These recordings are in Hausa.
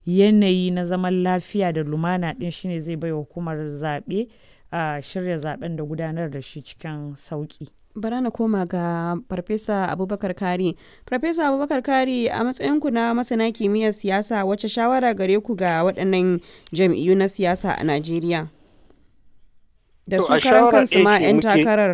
yanayi na zaman lafiya da lumana ɗin shine zai bai wa hukumar zaɓe a shirya zaɓen da gudanar da shi cikin sauƙi. bara na koma ga farfesa abubakar kari farfesa abubakar kari a matsayinku na masana kimiyyar siyasa wacce shawara gare ku ga waɗannan jam'iyyu na siyasa a najeriya da To, su a karan shawara kansu ma ɗaya ce 'yan muke- takarar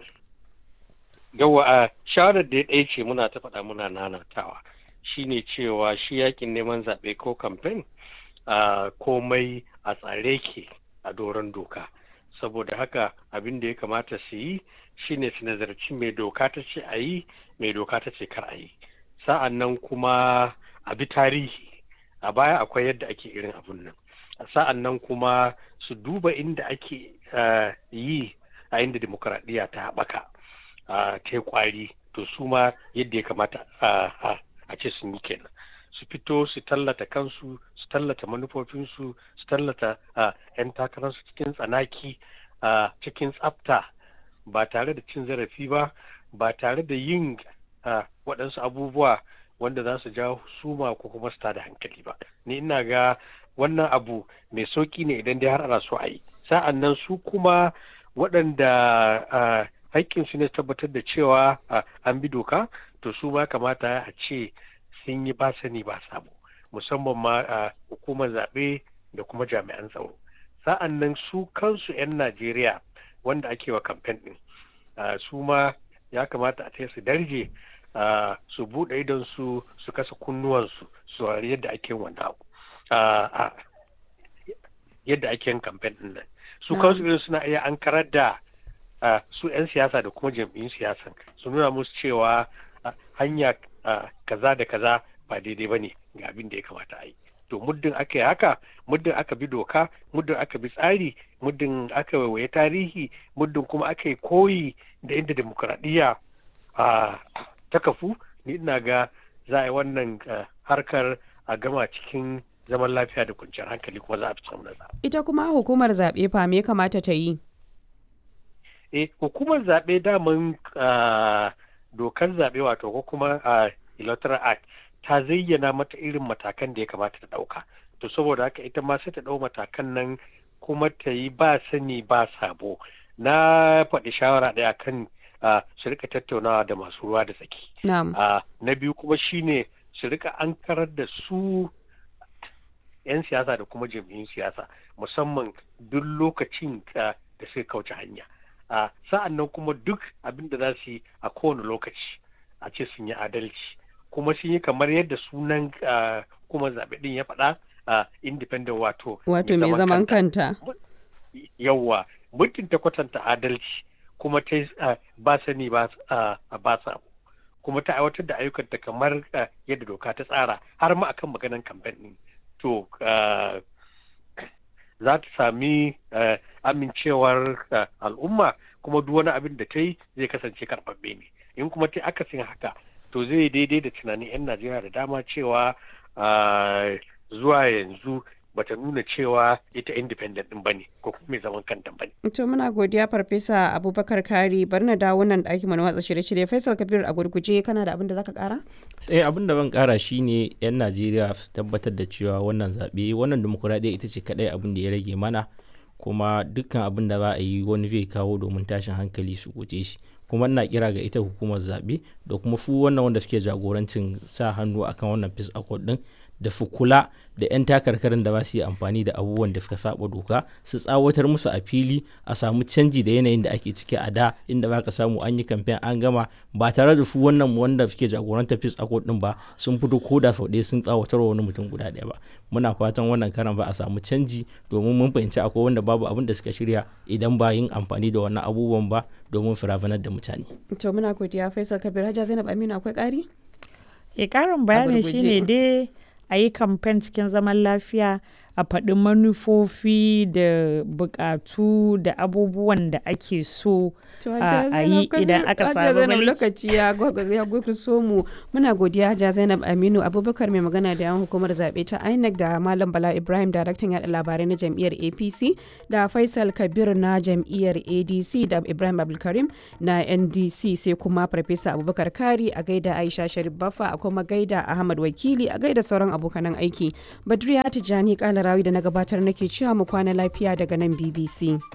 yawa a shawarar da ɗaya ce muna ta faɗa muna nanatawa shine cewa shi yakin neman zaɓe ko kamfen a komai a tsare ke a doron doka saboda haka abin da ya kamata su yi shine su nazarci mai doka ta ce a yi mai doka ta ce kar a yi sa'an nan kuma a bi tarihi a baya akwai yadda ake irin abun nan sa'an nan kuma su duba inda ake eh, yi a inda demokuraɗiyya ta haɓaka a ta yi kwari to su ma yadda ya kamata a- a a ce sun yi kenan su fito su tallata kansu su tallata manufofinsu su tallata a 'yan takararsu cikin tsanaki a cikin tsafta ba tare da cin zarafi ba ba tare da yin a, waɗansu abubuwa wanda za su jawo suma ko kuma su tada hankali ba ni ina ga wannan abu mai sauƙi ne idan dai har ana so a yi sa'an nan su kuma waɗanda a, haƙƙinsu ne tabbatar da cewa a, an bi doka to su ma kamata a ce sun yi ba sani ba sabo musamman ma a hukumar zaɓe da kuma jami'an tsaro sa'an nan su kansu 'yan najeriya wanda ake wa kamfen ɗin a, su ma ya kamata a ce su darje a, su buɗe idon su su kasa kunnuwansu su saurari yadda ake yin wannan abu a, a, yadda ake yin kamfen ɗin nan su Na'am. kansu irin suna iya an karar da a, su 'yan siyasa da kuma jam'iyyun siyasan su nuna musu cewa a, hanya a, kaza da kaza ba daidai ba ne ga abin da ya kamata a yi to muddin aka yi haka muddin aka bi doka muddin aka bi tsari muddin aka waiwaye tarihi muddin kuma aka yi koyi da inda demokuraɗiyya a, ta kafu ni ina ga za a yi wannan a, harkar a gama cikin zaman lafiya da kwanciyar hankali kuma za a fi samun nasara. ita kuma hukumar zaɓe fa me ya kamata ta yi eh hukumar zaɓe daman ah, dokar zaɓe wato ko kuma ah, electoral act ta zayyana mata irin matakan da ya kamata ta ɗauka to saboda haka ita ma sai ta ɗau matakan nan kuma ta yi ba sani ba sabo na faɗi shawara ɗaya kan ah, su rika tattaunawa da masu ruwa da tsaki na'am Ah, na biyu kuma shine su rika ankarar da su 'yan siyasa da kuma jam'iyyun siyasa musamman duk lokacin ah, da suka kauce hanya Ah, sa'an nan kuma duk abin da za su yi a kowane lokaci a ce sun yi adalci kuma sun yi kamar yadda sunan ah, kuma zaɓe ɗin ya faɗa ah, independent wato wato mai zaman kanta yawwa muddin ta kwatanta adalci kuma ta yi, ah, ba sani ba ah, ba sabo kuma ta aiwatar da ayyukanta kamar ah, yadda doka ta tsara har ma akan maganan kamfen ɗin to ah, za ta sami ah, amincewar ah, al'umma kuma duk wani abin da ta yi zai kasance karɓaɓɓe ne in kuma ta yi akasin haka to zai daidai da tunanin 'yan najeriya da dama cewa ah, zuwa yanzu bata nuna cewa ita independent din bane ko kuma mai zaman kanta bane to muna godiya farfesa abubakar kari bari na dawo nan ɗakin mu na watsa shirye-shirye faisal kabir a gurguje kana da abin da zaka kara sai abin da ban kara shine yan najeriya su tabbatar da cewa wannan zaɓe wannan demokuraɗiyya ita ce kaɗai abin da ya rage mana kuma dukkan abin da za a yi wani zai kawo domin tashin hankali su guje shi kuma ina kira ga ita hukumar zaɓe da kuma su wannan wanda suke jagorancin sa hannu akan wannan peace accord din da su kula da 'yan takarkarin da ba su yi amfani da abubuwan da suka saba doka su tsawatar musu a fili a samu canji da yanayin da ake ciki a da inda ba ka samu an yi kamfen an gama ba tare da su wannan wanda suke jagorantar peace accord din ba sun fito ko da sau ɗaya sun tsawatar wa wani mutum guda ɗaya ba muna fatan wannan karan ba a samu canji domin mun fahimci akwai wanda babu abin da suka shirya idan ba yin amfani da wannan abubuwan ba domin firafanar da mutane to muna godiya faisal kabir hajja zainab aminu akwai ƙari E ƙarin bayani gurguje. shine dai a yi kamfen cikin zaman lafiya a faɗi manufofi da buƙatu da abubuwan da ake so a yi idan aka samu Zainab lokaci ya so mu muna godiya Hajiya Zainab Aminu Abubakar mai magana da yan hukumar zaɓe ta INEC da Malam Bala Ibrahim daraktan yaɗa labarai na jam'iyyar APC da Faisal Kabir na jam'iyyar ADC da Ibrahim Abdulkarim na NDC sai kuma Farfesa Abubakar Kari a gaida Aisha Sharif Baffa a kuma gaida Ahmad Wakili a gaida sauran abokanan aiki. Badriya Tijjani Kalarawi da na gabatar nake cewa mu kwana lafiya daga nan BBC.